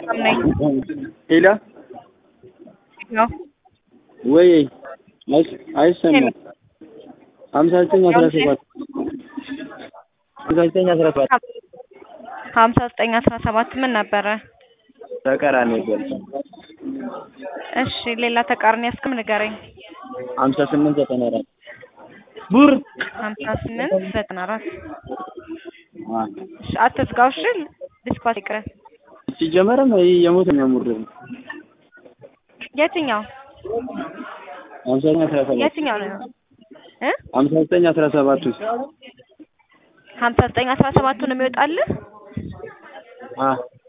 ነኝ። ሄሎ ነው ወይ አይስ- አይሰማም። ሀምሳ ዘጠኝ አስራ ሰባት ሀምሳ ዘጠኝ አስራ ሰባት ሀምሳ ዘጠኝ አስራ ሰባት ምን ነበረ? ተቃራኒ ነበር። እሺ ሌላ ተቃርኒ ያስክም ንገረኝ። ሀምሳ ስምንት ዘጠና አራት ቡር ሀምሳ ስምንት ዘጠና አራት አ እሺ አትዝጋው። እሺ ዲስፓች ይቅረ። ሲጀመርም ይሄ የሞት ነው ሙር የትኛው ሀምሳ ዘጠኝ አስራ ሰባት የትኛው ነው እ ሀምሳ ዘጠኝ አስራ ሰባት ውስጥ ሀምሳ ዘጠኝ አስራ ሰባቱን የሚወጣልህ አ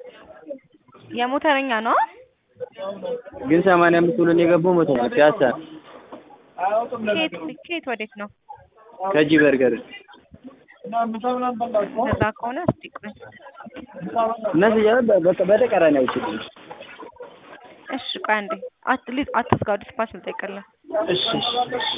የሞተረኛ ነው። ግን ሰማንያ አምስት ብሎ ነው የገባው መቶ ነው ፒያሳ ኬት ኬት ወዴት ነው? ከጂ በርገር ከዛ ከሆነ እስቲ ቆይ። እነዚህ እያለ በቃ በተቃራኒ አይችልም። እሺ ቆይ አንዴ አትሊዝ አትዝጋው። ዲስፓች ልጠይቅልህ። እሺ እሺ እሺ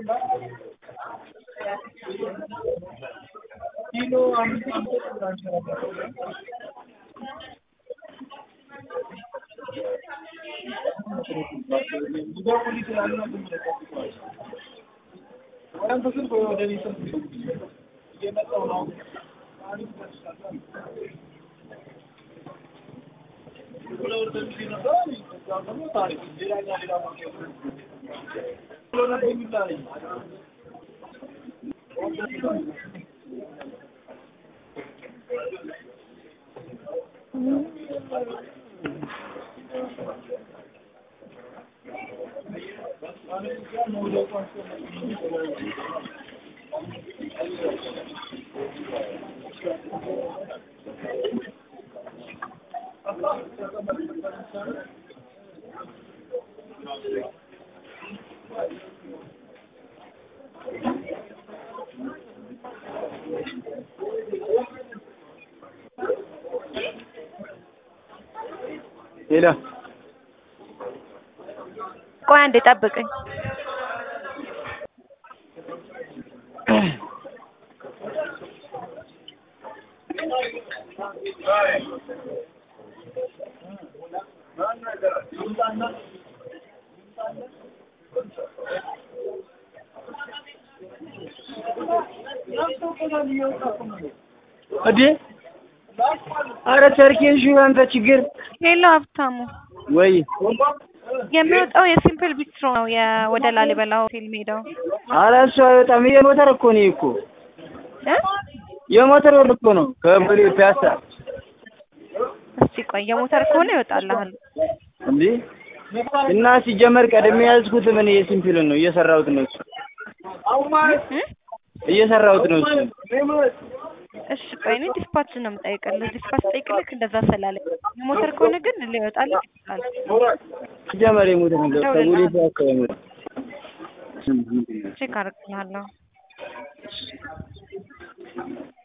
ሄሎ ቆይ አንዴ ጠብቀኝ። እዴ አረ ቸርኬን ሹ አንተ ችግር ሄሎ ሀብታሙ፣ ወይ የሚወጣው የሲምፕል ቢስትሮ ነው የወደ ላሊበላ ሆቴል ሜዳው አረ እሱ አይወጣም። የሞተር እኮ ነው እኮ እ የሞተር ወር እኮ ነው ከቦሌ ፒያሳ እስቲ ቆይ የሞተር ከሆነ ይወጣልሃል። እንዴ እና ሲጀመር ቀድሜ ያዝኩት ምን የሲምፕልን ነው እየሰራሁት ነው እሱ እ እየሰራሁት ነው እሱ እሺ ቆይ እኔ ዲስፓች ነው የምጠይቅልህ። ዲስፓች ጠይቅልህ እንደዛ ስላለኝ የሞተር ከሆነ ግን ሊወጣልህ ይችላል። ሲጀመር የሞተር ነው ከቦሌ ፒያሳ የሞተር ቼክ አደርግልሃለሁ።